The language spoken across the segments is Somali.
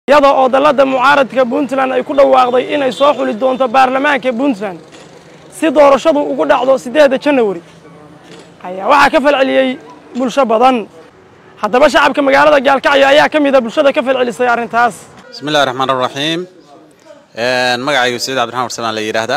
iyada oo dalladda mucaaradka puntland ay ku dhawaaqday inay soo xuli doonto baarlamaanka puntland si doorashadu ugu dhacdo siddeedda janawari ayaa waxaa ka falceliyey bulsho badan haddaba shacabka magaalada gaalkacyo ayaa ka mida bulshada ka falcelisay arrintaas bismi illahi raxmaan raxiim magacaygu saciid cabdiraxmaan warsamaan la yidhaahdaa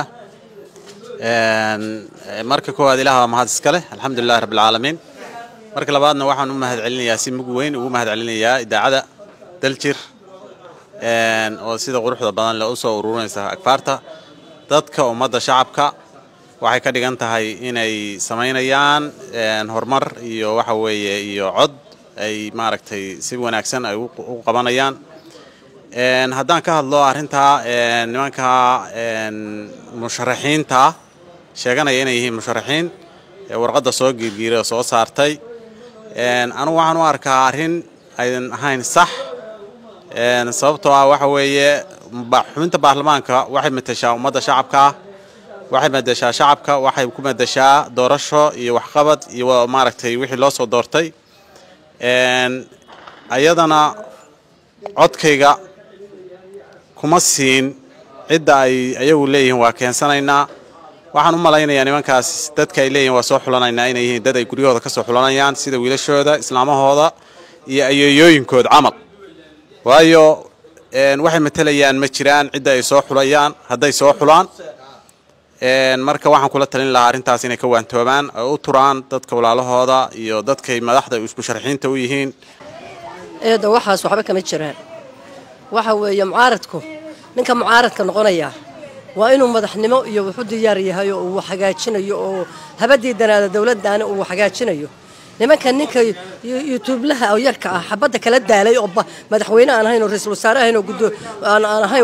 marka koowaad ilaah waa mahad iska leh alxamdulilahi rabbilcaalamiin marka labaadna waxaan u mahad celinayaa si mug weyn ugu mahad celinayaa idaacada daljir oo sida quruxda badan le u soo ururinaysa akfaarta dadka ummadda shacabka waxay ka dhigan tahay inay samaynayaan horumar iyo waxa weeye iyo cod ay maaragtay si wanaagsan ay u qabanayaan haddaan ka hadlo arrintaa nimanka musharaxiinta sheeganaya inay yihiin musharaxiin warqadda soo giirgiiray oo soo saartay anugu waxaan u arkaa arrin aydan ahayn sax sababtoo ah waxa weeye xubinta baarlamaanka waxay mateshaa ummadda shacabka waxay madeshaa shacabka waxay ku madeshaa doorasho iyo waxqabad iyo maaragtay wixii loo soo doortay ayadana codkayga kuma siin cidda ay ayagu leeyihiin waa keensanaynaa waxaan u malaynayaa nimankaas dadka ay leeyihin waa soo xulanaynaa inay yihiin dad ay guryahooda ka soo xulanayaan sida wiilashooda islaamahooda iyo ayeeyooyinkooda camal waayo waxay matelayaan ma jiraan cidda ay soo xulayaan hadday soo xulaan marka waxaan kula talin lahaa arrintaas inay ka waantoobaan oo u turaan dadka walaalahooda iyo dadkay madaxda musharaxiinta u yihiin eedda waxaas waxba kama jiraan waxa weeye mucaaradku ninka mucaaradka noqonaya waa inuu madaxnimo iyo wuxu diyaar yahay oo uu hagaajinayo oo habadii danaada dowladdaana uu hagaajinayo nimanka ninka yutuublaha oo yarka ah xabadda kala daalay oo madaxweyne aan ahayn oo ra-iisul wasaare ahayn oo guddo aan ahayn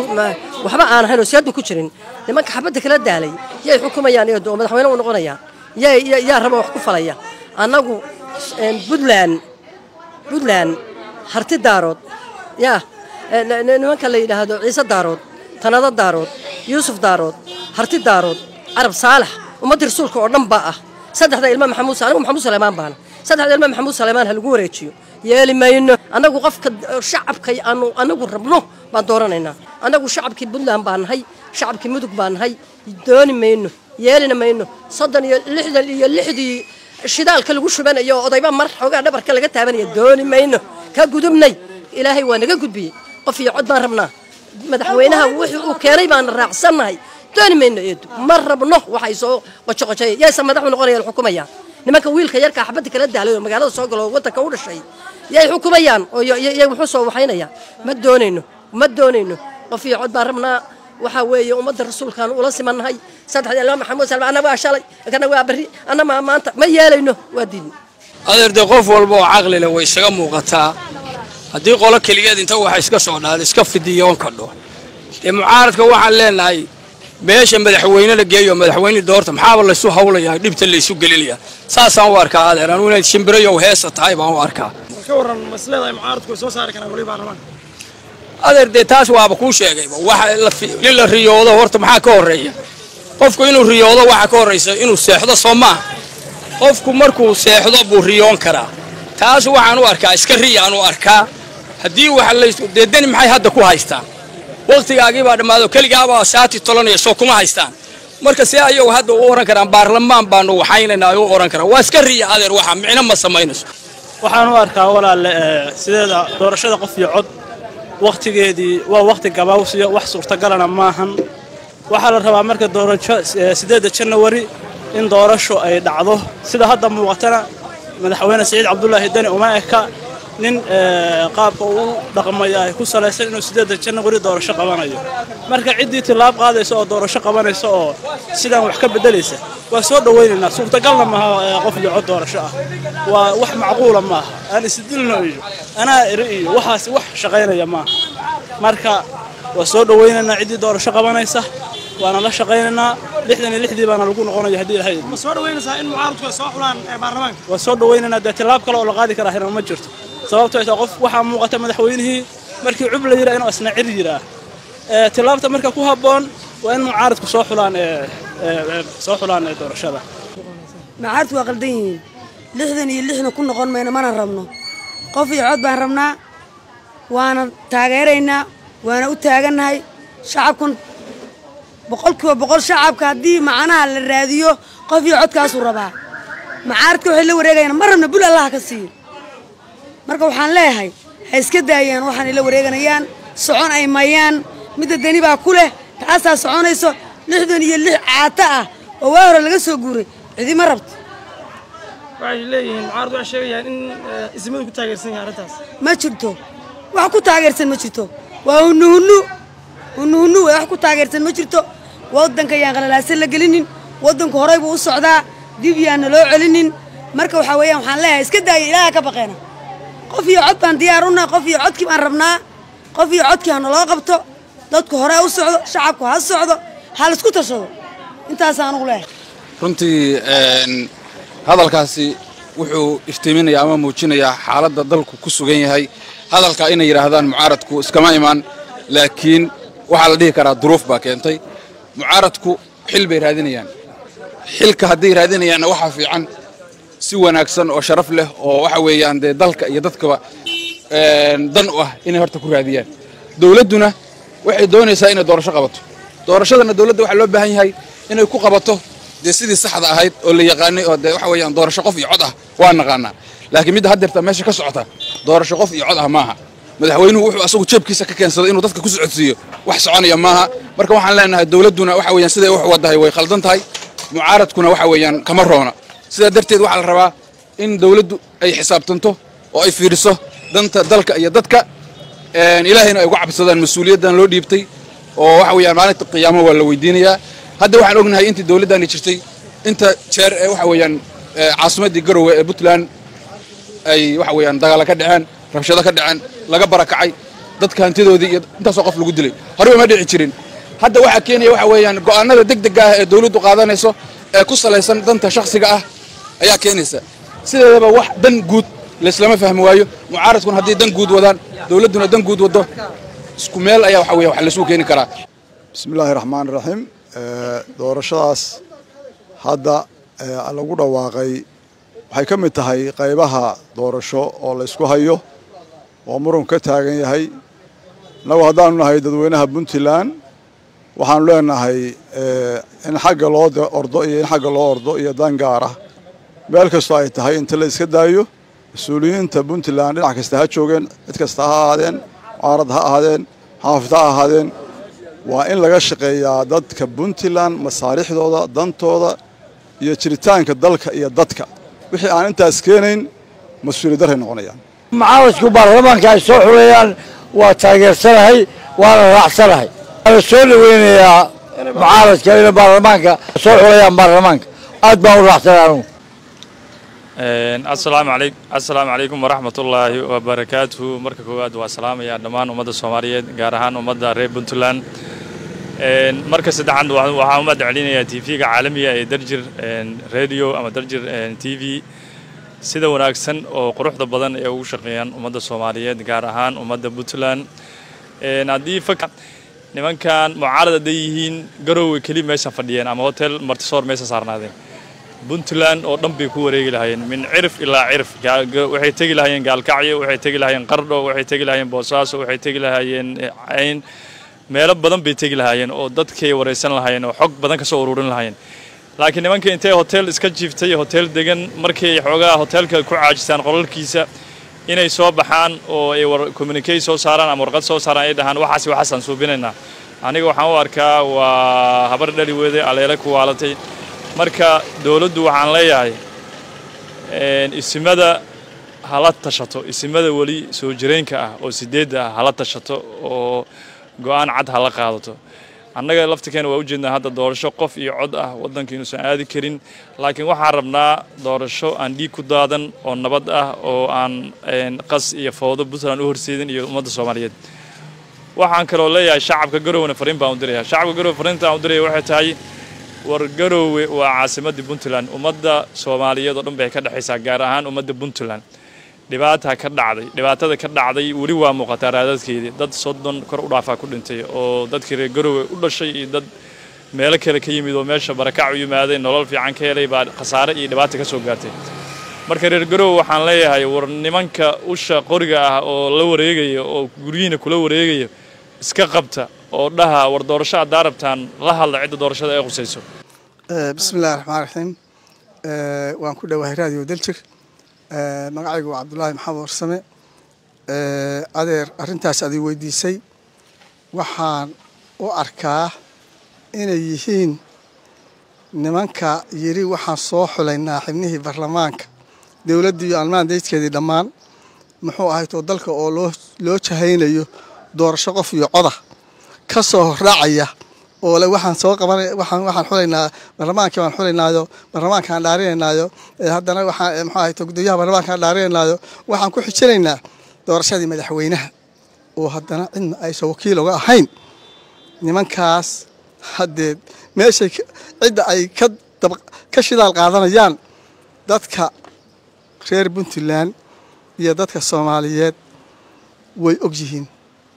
waxba aan ahayn oo siyaadu ku jirin nimanka xabadda kala daalay yay xukumayaan eedo oo madaxweyne u noqonayaan yaa yaa raba wax ku falaya annagu puntland puntland harti daarood yaa nimanka la yidhaahdo ciise daarood tanado daarood yuusuf daarood harti daarood carab saalax ummaddii rasuulka oo dhan baa ah saddexda ilma maxamuud anigu maxamuud saleymaan baana saddexda ilma maxamuud saleymaan ha lagu wareejiyo yeeli mayno annagu qofka shacabka aanu anagu rabno baan dooranaynaa annagu shacabkii puntland baan nahay shacabkii mudug baan nahay dooni mayno yeelina mayno soddon iyo lixdan iyo lixdii shidaalka lagu shubanayo oo odayba mar xoogaa dhabarka laga taabanaya dooni mayno ka gudubnay ilaahay waa naga gudbiyey qof iyo cod baan rabnaa madaxweynaha wixii uu keenay baana raacsannahay dooni mayno eedu ma rabno waxay soo qojoqojay yaysa madaxu noqonayaan xukumayaan nimanka wiilka yarka xabadda kala daalay oo magaalada soo galo oo waddanka u dhashay yay xukumayaan oo yay wuxuu soo waxaynayaan ma doonayno ma doonayno qof iyo cod baan rabnaa waxaa weeye ummadda rasuulkaan ula simannahay saddexda ilma maxamuud salma anna waa shalay kana waa berri anna maa maanta ma yeelayno waa diidno adeerde qof walba oo caqli leh way isaga muuqataa haddii qolo keligeed inta waxa iska socdaan iska fidiyoon kadho dee mucaaradka waxaan leenahay meesha madaxweyne la geeyo madaxweyne doorta maxaaba laysu hawlayaa dhibta laysu gelinaya saasaan u arkaa adeer anugu inayd shimbirayow heesa tahay baan u arkaa ka waran masleedahay mucaaradku way soo saari karaan weli baarlamaanka adeer dee taas waaba kuu sheegayba waxa in la riyoodo horta maxaa ka horreeya qofku inuu riyoodo waxaa ka horraysa inuu seexdo soo maaha qofku markuu seexdo buu riyoon karaa taas waxaan u arkaa iska riyaan u arkaa haddii waxa lays dee deni maxay hadda ku haystaan wakhtigaagii baa dhammaado keligaabaa saati tolanaya soo kuma haystaan marka see ayagu hadda u ohan karaan baarlamaan baanu waxaynaynaa u ohan karaan waa iska riya adeer waxa micno ma samaynayso waxaan u arkaa walaalle sideeda doorashada qof iyo cod wakhtigeedii waa wakhti gabaawsiyo wax suurtagalana maahan waxaa la rabaa marka doorasho siddeedda janawari in doorasho ay dhacdo sida hadda muuqatana madaxweyne saciid cabdulaahi deni uma eka nin qaabka uu dhaqmaya ay ku salaysan inuu siddeedda janawari doorasho qabanayo marka ciddii tilaab qaadaysa oo doorasho qabanaysa oo sidaan wax ka beddelaysa waa soo dhowaynaynaa suurtagalna maaha qof iyo cod doorasho ah waa wax macquula maaha aan isdilno iyo anaa eri iyo waxaas wax shaqaynaya maaha marka waa soo dhowaynaynaa ciddii doorasho qabanaysa waana la shaqaynaynaa lixdan iyo lixdii baana lagu noqonaya haddii ilahay ma soo dhaweynaysaa in mucaaradku ay soo xulaan baarlamaanka waa soo dhowaynaynaa dee tilaab kale oo la qaadi karaa hina ma jirto sababto ay tahay qof waxaa muuqata madaxweynihii markii cub la yidhaa inuu asna cir yiraa tilaabta marka ku habboon waa in mucaaradku soo xulaan soo xulaan doorashada mucaaradku waa qaldan yihiin lixdan iyo lixna ku noqon mayno mana rabno qof iyo cod baan rabnaa waana taageeraynaa waana u taagannahay shacabkan boqolkiiba boqol shacabka haddii macnaha la raadiyo qof iyo codkaasuu rabaa macaaradka waxay la wareegayaan mar rabna bul allaha ka siiyo marka waxaan leeyahay ha iska daayaan waxaanay la wareeganayaan socon ay mayaan midda deni baa ku leh taasaa soconayso lixdan iyo lix caata ah oo waa hore laga soo guuray cidima rabto waxay leeyihiin mucaarad waxay sheegayaan in eh, ismadu ku taageersan yahay arrintaas ma jirto wax ku taageersan ma jirto waa hunuhunu hunuhunu wey wax ku taageersan ma jirto waddanka yaan qalalaasan la gelinin waddanku horay buu u socdaa dib yaana loo celinin marka waxaa weeyaan waxaan leeyahay iska daaya ilaaha ka baqeena qof iyo cod baan diyaar unahay qof iyo codkii baan rabnaa qof iyo codkii ha naloo qabto dadku hore u socdo shacabku ha socdo ha laisku tashado intaasaan anugu leeyahay runtii een, hadalkaasi wuxuu iftiiminayaa ama muujinayaa xaaladda dalku ku sugan yahay hadalka inay yidhaahdaan mucaaradku iskama imaan laakiin waxaa la dhihi karaa duruuf baa keentay mucaaradku xil bay raadinayaan xilka hadday raadinayaanna waxaa fiican si wanaagsan oo sharaf leh oo waxa weeyaan dee dalka iyo dadkaba een, dan u ah inay horta ku raadiyaan dowladduna waxay doonaysaa inay doorasho qabato doorashadana dowladda waxaa loo baahan yahay inay ku qabato dee sidii saxda ahayd oo la yaqaanay oo dee waxa weeyaan doorasho qof iyo cod ah waa naqaanaa laakiin midda haddeerta meesha ka socota doorasho qof iyo cod ah maaha madaxweynuhu wuxuu asagu jeebkiisa ka keensaday inuu dadka ku socodsiiyo wax soconaya maaha marka waxaan leenahay dowladduna waxa weeyaan siday wax wadahay way khaldan tahay mucaaradkuna waxa weeyaan kama roona sidaa darteed waxaa la rabaa in dowladdu ay xisaabtanto oo ay fiiriso danta dalka iyo dadka een, ilaahayna ay uga cabsadaan mas-uuliyaddan loo dhiibtay oo waxa weeyaan maalinta qiyaamo waa la weydiinayaa hadda waxaan ognahay intii dowladdani jirtay inta jeer ee waxa weeyaan ee, caasimaddii garowe ee puntland ay waxa weeyaan dagaala ka dhaceen rabshado ka dhaceen laga barakacay dadka hantidoodii iyo intaasoo qof lagu dilay horeba ma dhici jirin hadda waxaa keenaya waxa weeyaan go'aanada degdega ah ee dowladdu qaadanayso ee ku salaysan danta shakhsiga ah ayaa keenaysa sideedaba wax dan guud laislama fahmi waayo mucaaradkuna hadday dan guud wadaan dowladduna dan guud waddo isku meel ayaa waxa weeya wax laisugu keeni karaa bismi illaahi raxmaan raxiim doorashadaas hadda ee, lagu dhawaaqay waxay ka mid tahay qaybaha doorasho oo la ysku hayo oo muran ka taagan yahay innagu haddaanu nahay dadweynaha puntland waxaanu leenahay ee, in xagga loo de- ordo iyo in xagga loo ordo iyo dan gaar ah meel kastoo ay tahay inta la iska daayo mas-uuliyiinta puntland dhinac kasta ha joogeen cid kasta ha ahaadeen mucaarad ha ahaadeen xaafid ha ahaadeen waa in laga shaqeeyaa dadka puntland masaarixdooda dantooda iyo jiritaanka dalka iyo dadka wixii aan intaas keenayn mas-uuliyad darray noqonayaan mucaaradku baarlamaanka ay soo xuleeyaan waa taageersanahay waana raacsanahay waana soo dhaweynayaa mucaaradka inay baarlamaanka soo xuleeyaan baarlamaanka aad baan u raacsanahay anugu asalaamu alay assalaamu calaykum waraxmatullaahi wabarakaatuhu marka koowaad waa salaamayaa dhammaan ummadda soomaaliyeed gaar ahaan ummadda reer puntland Een, marka saddexaad wa- waxaan u mahad celinayaa tv-ga caalamiga ee darjir een, radio ama darjir een, t v sida wanaagsan oo quruxda badan ee ugu shaqeeyaan ummadda soomaaliyeed gaar ahaan ummadda puntland Een, haddii fak nimankan mucaarad hadday yihiin garowe keli meesha fadhiyeen ama hotel martisoor meesha saarnaadeen puntland oo dhan bay ku wareegi lahaayeen min cirif ilaa cirif Gaal- ga- waxay tegi lahaayeen gaalkacyo waxay tegi lahaayeen qardho waxay tegi lahaayeen boosaaso waxay tegi lahaayeen eh, cayn meelo badan bay tegi lahaayeen oo dadkay waraysan lahaayeen oo xog badan ka soo ururin lahaayeen laakiin nimanka intay hotel iska jiiftay hotel degan markay xoogaa hotelka ku caajistaan qolalkiisa inay soo baxaan oo ay war communicate soo saaraan ama warqad soo saaraan ay dhahaan waxaasi waxaasaan suubinaynaa aniga waxaan u arkaa waa habar dhali weede aleele ku waalatay marka dowladdu waxaan leeyahay een, isimada hala tashato isimada weli soo jireenka ah oo sideedda ah hala tashato oo go'aan cad hala qaadato annaga laftirkeena waa ujeednaa hadda doorasho qof iyo cod ah waddanka inuusan aadi karin laakiin waxaan rabnaa doorasho aan dhiig ku daadan oo nabad ah oo aan een, qas iyo fowdo puntland u horseedin iyo ummadda soomaaliyeed waxaan kaloo leeyahay shacabka garowna fariin baan u diraya shacabka garowe fariinta aan u diraya waxay tahay war garoowe waa caasimadii puntland ummadda soomaaliyeed oo dhan bay ka dhexaysaa gaar ahaan ummadda puntland dhibaata ka dhacday dhibaatada ka dhacday weli waa muuqataa raadadkeedii dad soddon kor u dhaafaa ku dhintay oo dadkii reer garoowe u dhashay iyo dad meelo kale ka yimid oo meesha barakac u yimaadeen nolol fiican ka helay baa khasaare iyo dhibaata ka soo gaartay marka reer garowe waxaan leeyahay war nimanka usha qoriga ah oo la wareegaya oo guryihiina kula wareegaya iska qabta oo dhaha war doorasho haddaa rabtaan la hadla cidda doorashada ay qusayso bismillahi raxmaan raxiim waan ku dhowahay raadiyo daljir magacaygu waa cabdulaahi maxamed warsame adeer arrintaas adii weydiisay waxaan u arkaa inay yihiin nimanka yidhi waxaan soo xulaynaa xibnihii baarlamaanka dowladdii iyo almaan daydkeedii dhammaan muxuu ahaytoo dalka oo loo loo jahaynayo doorasho qof iyo coda ka soo horraacaya oo le waxaan soo qabanay waxaan waxaan xulaynaa baarlamaankii waan xulaynaayo baarlamaankaan dhaarinaynaayo haddana waxaan muxuu ahayto gudoomiyaha baarlamaankaan dhaarinaynaayo waxaan ku xijinaynaa doorashadii madaxweynaha oo haddana cidna aysan wakiil uga ahayn nimankaas haddee meeshay cidda ay ka dab ka shidaal qaadanayaan dadka reer puntland iyo dadka soomaaliyeed way og yihiin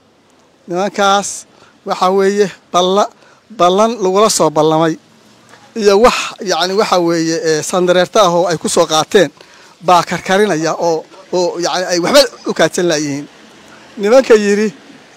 nimankaas waxaa weeye balla ballan lagula soo ballamay iyo wax yacni waxaa weeye sandareerta ah oo ay ku soo qaateen baa karkarinaya oo oo yacni ay waxba u kaadsan laayihiin nimanka yidhi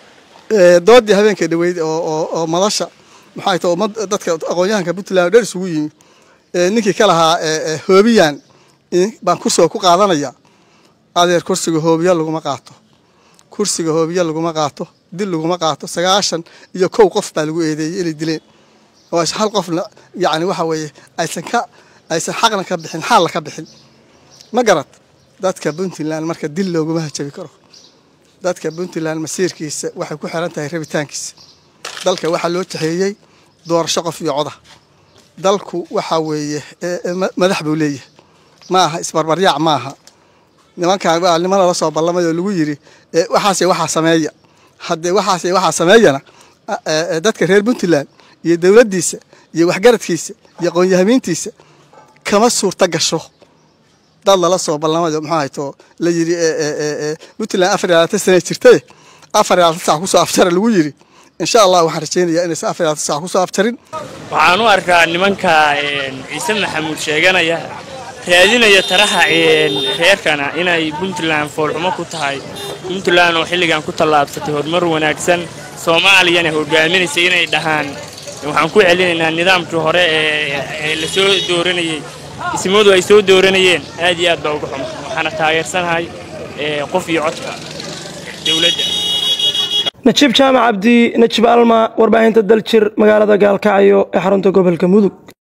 doodii habeenka dhaweyd oo oo madasha maxay tahay ummad dadka aqoon-yahanka puntland oo dhan isugu yimi ninkii ka lahaa hoobiyan baan kursoo ku qaadanaya adeer kursiga hoobiya laguma qaato kursiga hoobiya laguma qaato dil laguma qaato sagaashan iyo kow qof baa lagu eedeeyey inay dileen oo hal qofna yacni waxa weeye aysan ka aysan xaqna ka bixin xaalna ka bixin ma garad dadka puntland marka dil looguma hajabi karo dadka puntland masiirkiisa waxay ku xiran tahay rabitaankiisa dalka waxaa loo jaxeeyey doorasho qof iyo coda dalku waxaa weeye madax buu leeyahay ma aha isbarbaryaac ma aha nimankan waa niman lala soo ballamay oo lagu yidhi waxaase waxaa sameeya haddee waxaase waxaa sameeyana dadka reer puntland iyo dowladdiisa iyo waxgaradkiisa iyo aqoon-yahamiintiisa kama suurta gasho dad lala soo ballamayo muxuu hayto la yidhi puntland afar iyo labaatan sana jirtaye afar iyo labaatan sac kusoo afjara lagu yidhi insha allah waxaan rajaynayaa inaysan afar iyo labaatan sac kusoo afjarin waxaan u arkaa nimanka ciise maxamuud sheeganaya raadinaya taraha reerkana inay puntland foolxumo ku tahay puntland oo xilligan ku tallaabsatay horumar wanaagsan soomaaliyana hogaaminaysa inay dhahaan waxaan ku celinaynaa nidaamkii hore ee la soo dooranayey ismadu ay soo dooranayeen aad iyo aad baa uga xuma waxaana taageersanahay qof iyo codka dowladda najiib jaamac cabdi najib alma warbaahinta daljir magaalada gaalkacyo ee xarunta gobolka mudug